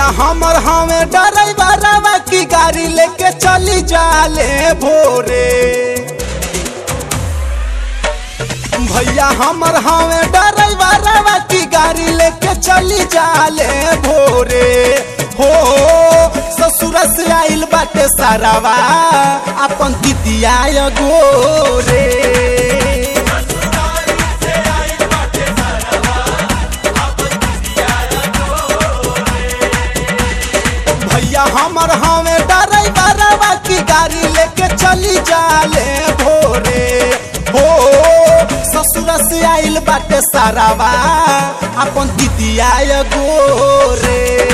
हमर हमें डराइबरवा की गाड़ी लेके चली जाले भोरे भैया हमर हमें डराइबरवा की गाड़ी लेके चली जाले भोरे हो ससुर से आइल बाटे सारावा अपन दिदिया गोरे भैया हमर हमें डराइबरवा की गाड़ी लेके चली जाले भोरे हो ससुर से आइल बाटे सारावा अपन दिदिया गोरे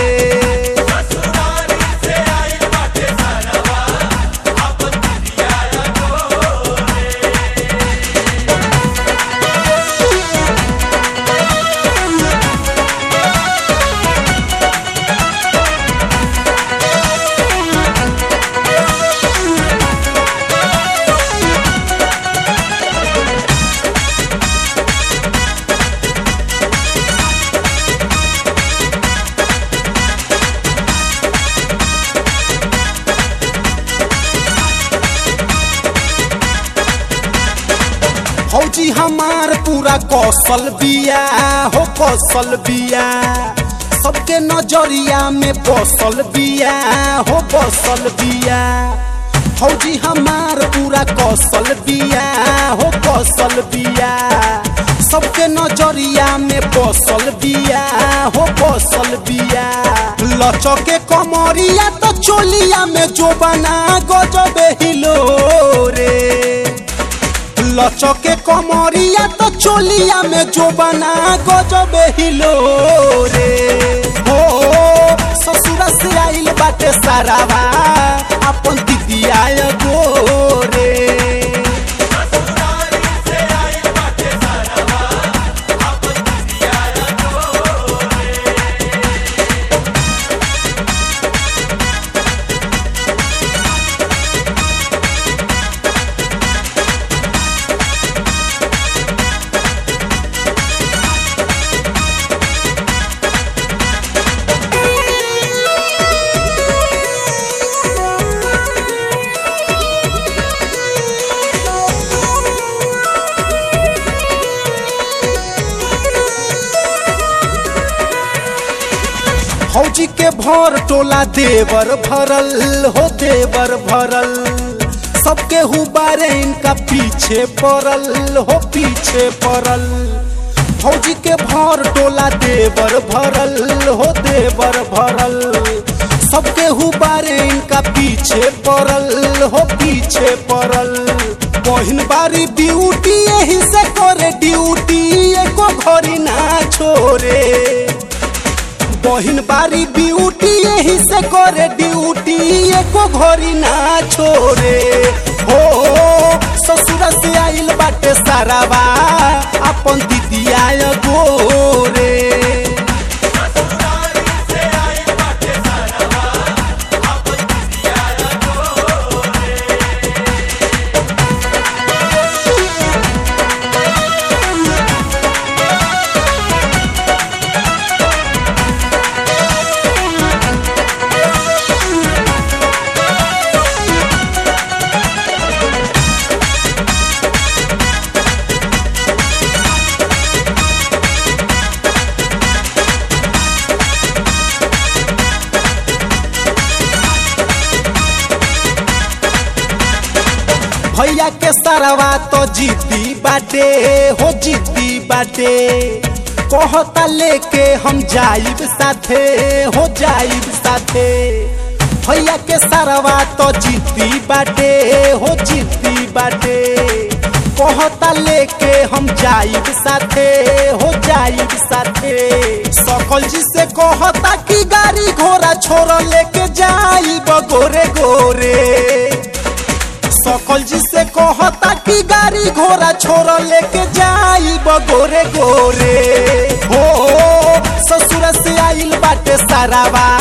फौजी हमार पूरा कौशल बिया हो कौशल बिया सबके नजरिया में बसल बिया हो बसल बिया फौजी हमार पूरा कौशल बिया हो कौशल बिया सबके नजरिया में बसल बिया हो बसल बिया लचके कमरिया तो चोलिया में जो बना गजबे हिलो रे लचके कमरिया तो चोलिया में जो बना गजबे हिलो रे हो ससुर से आइल बाटे सारावा अपन दिदिया गोरे फौजी के भर टोला देवर भरल हो देवर भरल सबके हुबारे इनका पीछे पड़ल हो पीछे पड़ल फौजी के भर टोला देवर भरल हो देवर भरल सबके हुबारे इनका पीछे पड़ल हो पीछे पड़ल बहिन बारी ड्यूटी यही से करे ड्यूटी एको घड़ी ना छोड़े बहिन बारी ब्यूटी यही से करे ड्यूटी एको घड़ी ना छोड़े हो ससुर से आइल बाटे सारावा अपन दिदिया गोरे भैया के सरवा तो जीती बाटे हो जीती बाटे कहता लेके हम जाइब साथे हो जाइब साथे भैया के सरवा तो जीती बाटे हो जीती बाटे कहता लेके हम जाइब साथे हो जाइब साथे सकल जी से कहता कि गाड़ी घोड़ा छोड़ लेके जाइब गोरे गोरे सकल जी से कहता कि गाड़ी घोड़ा छोड़ लेके जाइब गोरे गोरे हो ससुर से आइल बाटे सारावा